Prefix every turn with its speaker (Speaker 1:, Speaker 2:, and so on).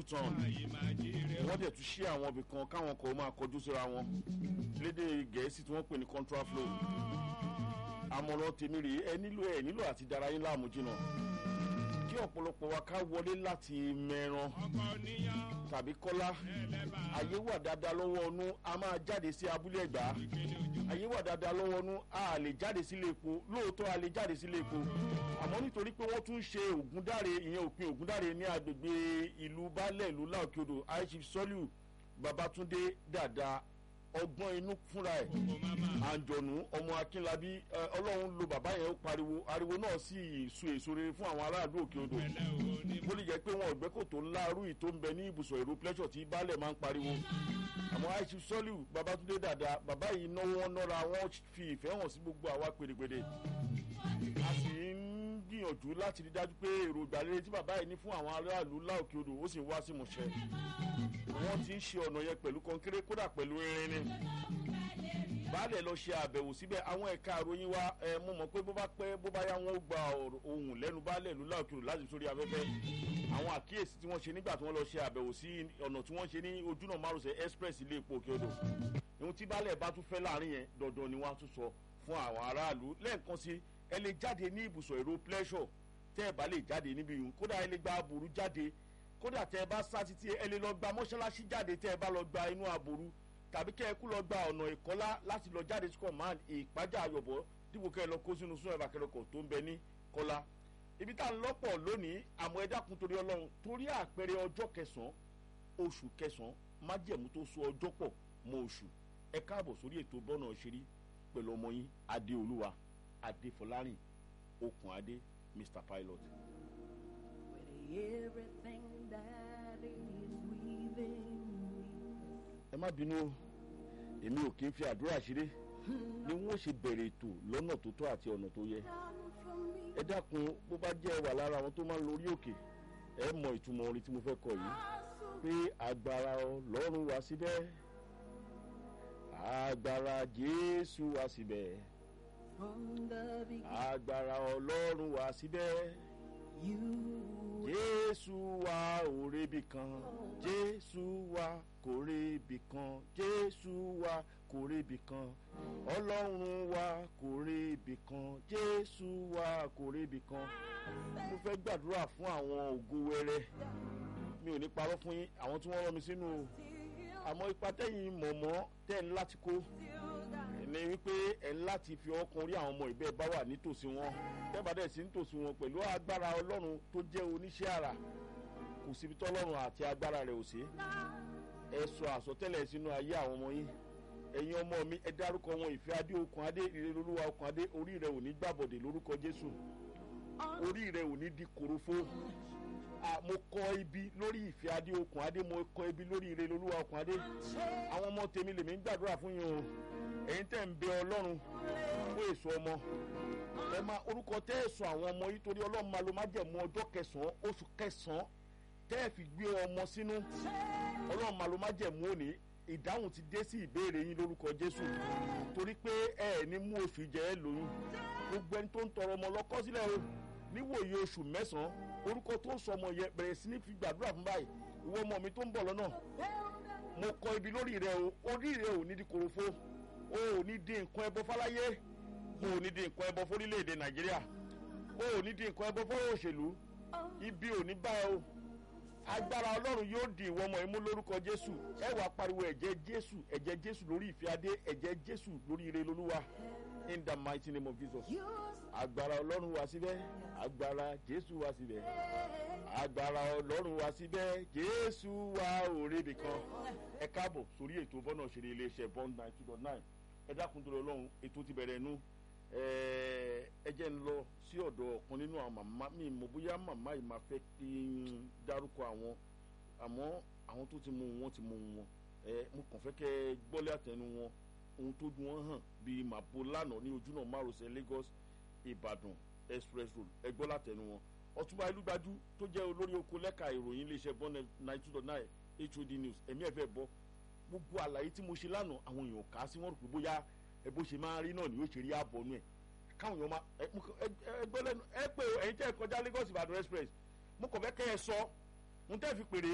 Speaker 1: u-turn wọ́n dẹ̀ tún ṣí àwọn ibì kan káwọn kan máa kọjú síra wọn lédè gẹ̀ẹ́sì tí wọ́n pè ní contraflow àmọ̀ràn tèmi rèé ẹ nílò ẹ nílò àti dára yín láàmú jìnnà kí ọ̀pọ̀lọpọ̀ wa ká wọlé láti mẹ́ran tàbí kọ́lá ayé wà dáadáa lọ́wọ́ ọnú a máa jáde sí abúlé ẹ̀gbá ayé wà dáadáa lọ́wọ́ ọnú a lè jáde sílé epo lóòótọ́ a lè jáde sílé epo àmọ́ nítorí pé wọ́n tún ṣe ògúndáre ìyẹn òpin ògúndáre ní agbègbè ìlú baálẹ̀ ìlú láòkèodò aishif sọ́líù babatunde dada ọgbọ́n inú fúnra ẹ̀ àǹjọ̀nù ọmọ akínlábí ọlọ́run lo bàbá yẹn ó pariwo ariwo náà sì so èso rere fún àwọn aráàlú òkè odò bó lè jẹ́ pé wọn ò gbẹ́kòtò ńlá arú yìí tó ń bẹ ní ibùsọ̀ èrò pleasure tí baálẹ̀ máa ń pariwo àmọ́ àìsí sọ́líù babatunde dada bàbá yìí náwó wọn nọ́ra wọn fi ìfẹ́ hàn sí gbogbo àwa pèrèpèrè a sì ń gbìyànjú láti rí dájú pé èròjà rere tí bàbá yìí ní fún àwọn aráàlú láòkè odò ó sì ń wá sí ìmúṣẹ wọ́n ti ń ṣe ọ̀nà yẹn pẹ̀lú kọ́ńkéré kódà pẹ̀lú irin ni baálẹ̀ lọ ṣe àbẹ̀wò síbẹ̀ àwọn ẹ̀ka àròyìn wa ẹ mo mọ̀ pé bó bá pẹ́ bó bá yá wọn ó gba ohun lẹ́nu baálẹ̀ ìlú láòkèrò láti sórí afẹ́fẹ́ àwọn àkíyèsí tí wọ́n ṣe nígbà tí wọ́n lọ ṣe àbẹ̀wò sí ọ̀nà tí wọ́n ṣe ní ojúnà márosẹ̀ express ilé epo òkè odò ohun tí baálẹ̀ bá tún fẹ́ láàrin yẹn dandan ni wọ́n á tún sọ fún àwọn aráàlú lẹ́ẹ̀kan sí ẹ lè jáde ní ibùsọ̀ èrò pleasure tẹ́ ẹ bá lè jáde níbi yìí kódà ẹ lè gba aburú jáde kódà tẹ́ ẹ bá sá títí ẹ lè lọ gba mọ́ṣáláṣí jáde tẹ́ ẹ bá lọ gba inú aburú tàbí kẹ́ ẹ kú lọ gba ọ̀nà ìkọ́lá láti lọ jáde sí command ìpájà ayọ̀bọ̀ dípò kẹ́ ẹ lọ kó sínú sún ẹ̀bà kẹrọkọ̀ tó ń bẹ ní kọ́lá. ibi tá à ń lọ́pọ̀ lónìí àmọ́ ẹ dákun torí ọlọ́run torí àpẹẹrẹ ọjọ́ kẹsàn-án oṣù kẹsàn-án májẹ̀mú tó so ọjọ́ pọ̀ mọ́ oṣù ẹ káàbọ̀ sórí ètò bọ́nà ṣeré pẹ̀lú ọmọ yín adéolúwa adéfọlárìn okùn adé mr pilot.
Speaker 2: everything that is within
Speaker 1: ẹ má bínú o èmi ò kí ń fi àdúrà ṣeré ni wọn ṣe bẹ̀rẹ̀ ètò lọ́nà tó tọ́ àti ọ̀nà tó yẹ ẹ dákun bó bá jẹ́ wà lára àwọn tó máa ń lórí òkè ẹ mọ ìtumọ̀ orin tí mo fẹ́ kọ yìí pé agbára ọlọ́run wá síbẹ̀ agbára jésù wá síbẹ̀
Speaker 2: from the beginning.
Speaker 1: agbára ọlọ́run wá síbẹ̀
Speaker 2: You
Speaker 1: jésù wa ò rebi kan jésù wa kò rebi kan jésù wa kò rebi kan ọlọ́run wa kò rebi kan jésù wa kò rebi kan mo fẹ́ gbàdúrà fún àwọn ògo wẹrẹ mi ò ní parọ́ fún yín àwọn tí wọ́n rán mi sínú o àmọ́ ipa tẹ́yìn mọ̀mọ́ tẹ́ ń láti kó ní wípé ẹ̀ ń láti fi ọkàn orí àwọn ọmọ ìbẹ́ bá wà nítòsí wọn tẹ́bà dẹ̀ sí nítòsí wọn pẹ̀lú agbára ọlọ́run tó jẹ́ oníṣẹ́ àrà kò síbi tọ́lọ́run àti agbára rẹ̀ ò sí ẹ sọ àsọtẹ́lẹ̀ sínú ayé àwọn ọmọ yín ẹ̀yin ọmọ mi ẹ dárúkọ wọn ìfẹ́ adé okùn adé ìrere olúwa okùn adé orí rẹ̀ ò ní gbàbọ̀dè lórúkọ jésù orí rẹ̀ ò ní di korofo Ah, mo kọ ibi lórí ìfẹ́ adé okùn adé mo kọ ibi lórí ìrere olúwa okùn adé àwọn ọmọ tèmi lèmi ń gbàdúrà fún yín o ẹ̀yin tẹ̀ ń bẹ ọlọ́run fún èso ọmọ ẹ máa orúkọ tẹ́ ẹ sọ àwọn ọmọ yìí torí ọlọ́run máa lo májẹ̀mú ọjọ́ kẹsàn-án oṣù kẹsàn-án tẹ́ ẹ fi gbé ọmọ sínú ọlọ́run máa lo májẹ̀mú òní ìdáhùn ti dé sí ìbéèrè yín lórúkọ jésù torí pé ẹ ẹ̀ ní mú oṣù jẹ́ ẹ lóyún gbogbo ẹni tó ń tọrọ ọmọ lọ́kọ́ sílẹ̀ o níwòye oṣù mẹ́sàn-án orúkọ tó ń sọ ọmọ yẹn bẹ̀rẹ̀ sí ní fi gbàdúrà fún báyìí ìwọ ọmọ mi tó ń bọ̀ lọ́nà mo kọ ibi lórí rẹ o orí rẹ ò ní di korofo o ò ní di nǹkan ẹbọ fáláyé o ò ní di nǹkan ẹbọ fórílẹ̀-èdè nàìjíríà o ò ní di nǹkan ẹbọ fọ́rọ̀ òṣèlú ibi ò ní bá ẹ o agbára ọlọ́run yóò di ìwọ ọmọ imú lórúkọ jésù ẹ wàá pariwo ẹ̀jẹ̀ jésù ẹ̀jẹ̀ jésù lórí ìfẹ́ adé ẹ̀jẹ̀ jésù lórí ire lolúwa in the mighty name of jesus agbára ọlọ́run wá síbẹ̀ agbára jésù wá síbẹ̀ agbára ọlọ́run wá síbẹ̀ jésù wá òrèbì kan ẹ káàbọ̀ sórí ètò bọ́nà òṣèré iléeṣẹ́ bond nine two dot nine ẹ dákun tó lọ lọ́hùn ètò ti bẹ̀rẹ̀ nú ẹ jẹ́ ń lọ sí ọ̀dọ̀ ọ̀kan nínú àwọn màmá mi mọ̀ bóyá màmá yìí máa fẹ́ kí n dárúkọ àwọn àmọ́ àwọn tó ti mú wọn ti mú wọn ẹ mo kàn fẹ́ kẹ́ ẹ gbọ́lé àtẹnu wọn ohun tó dùn wọn hàn bíi màbo lánàá ní ojúnà márosẹ̀ lagos ìbàdàn express road ẹ gbọ́ látẹnu wọn ọtúnba ìlúgbajú tó jẹ́ olórí oko lẹ́ka ìròyìn iléeṣẹ́ bọ́n nine two dot nine hod news ẹ̀mí ẹ̀fẹ́ bọ́ gbogbo àlàyé tí mo ṣe lánàá àwọn èèyàn kà á sí wọn rò pé bóyá ẹ bó ṣe máa rí náà ni yóò ṣe rí ààbọ̀ nù ẹ̀ káwọn èèyàn máa ẹ ẹ gbọ́ lẹ́nu ẹ pé ẹ̀yin tẹ́ ẹ kọjá lagos ìbàdàn express mo kàn fẹ́ kẹ́ ẹ sọ mo tẹ́ fi pèrè